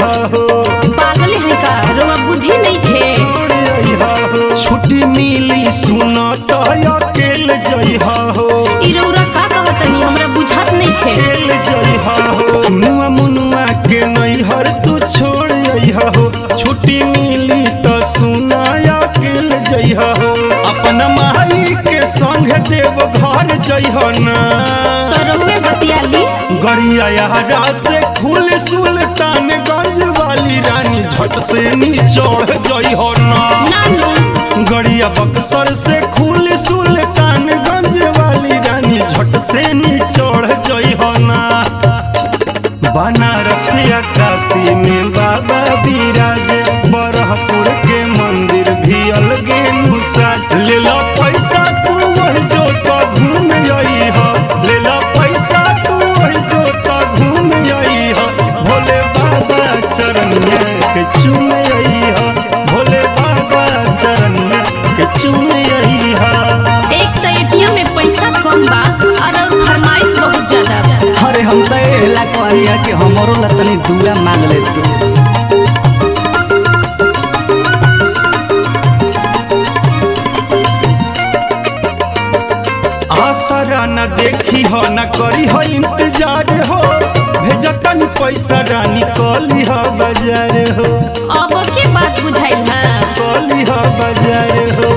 अइहा हो पागल है का रोआ बुद्धि नहीं थे छोड़ अइहा हो छुट्टी मिली सुना तो अकेल जइहा हो ई रौरा का कहतनी हमरा बुझात नहीं थे अकेल जइहा हो मुनुआ मुनुआ के नैहर तू छोड़ अइहा हो छुट्टी मिली तो सुना अकेल जइहा हो अपना माई के संग देव घर जइहा ना तो रउए बतियाली गड़िया यारा से खुल सुल्तानगंज वाली रानी झट से नी चढ़ जई हो ना नानू गड़िया बक्सर से खुल सुल्तानगंज वाली रानी झट से नी चढ़ जई हो ना बनारस या काशी में बाबा विराज बरहपुर के मंदिर भी अलगे नुसा ले लो पैसा तू वही जो तो घूम आई हो ले लो पैसा तू वही जो तो घूम आई हो भोले बाबा चरण के चूम आई हो भोले बाबा चरण के चूम आई हो एक तो एटीएम में पैसा कम बा और और फरमाइश बहुत ज्यादा अरे हम तो एला कहलिया कि हमरो ला तनी दूला मांग ले तू आसरा न देखी हो न करी हो इंतजार हो भेजतन पैसा रानी कली हो बाजार हो अब के बात बुझाइल है कली हो बाजार हो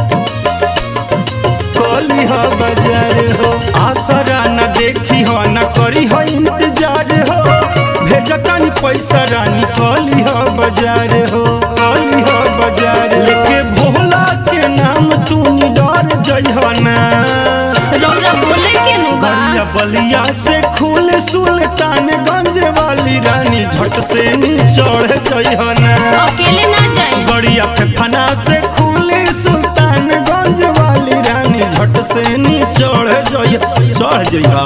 कली हो बाजार हो आसरा न देखी हो न करी हो इंतजार हो भेजतन पैसा रानी कली हो बाजार हो कली हो बाजार लेके भोला के नाम तू डर जइह ना रौरा बोले के नु बा बलिया बलिया से खुल सुल्तानगंज वाली रानी झट से नी चढ़ जइहना अकेले ना जाए बड़िया फना से खुले सुल्तानगंज वाली रानी झट से नी चढ़ जइह चढ़ जइहा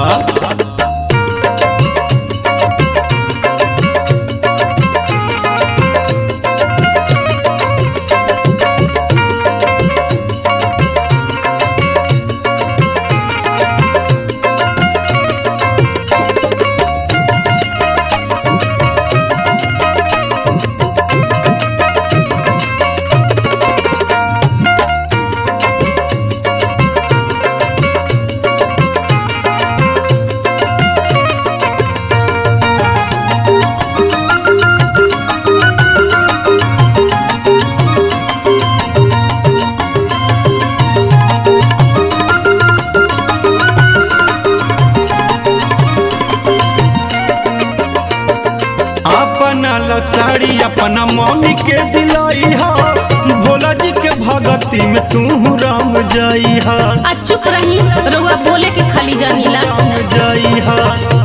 अपना ला साड़ी अपना मम्मी के दिलाई हा भोला जी के भगती में तू राम जाई हा आ चुप रही रउआ बोले के खाली जानीला राम जाई हा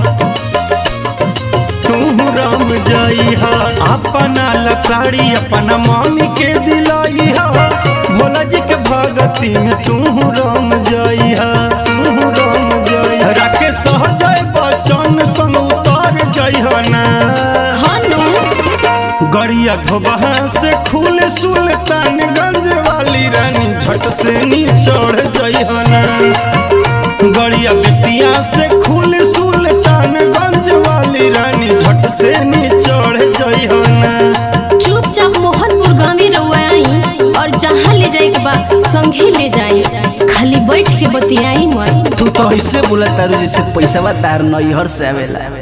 तू राम जाई हा अपना ला साड़ी अपना मम्मी के दिलाई हा भोला जी के भगती में तू राम जाई हा तू राम जाई हा राके सहजय बचन संग उतार जाई हा ना हनु गड़िया धोबहा से खुल सुल्तानगंज वाली रानी झट से नी चढ़ जइहना गड़िया बिटिया से खुल सुल्तानगंज वाली रानी झट से नी चढ़ जइहना चुपचाप मोहनपुर गाँव रउआ आई और जहाँ ले जाए के बा संगे ले जाए खाली बैठ के बतियाई मत तू तो ऐसे बोला तारू जैसे पैसा तार नैहर से आवेला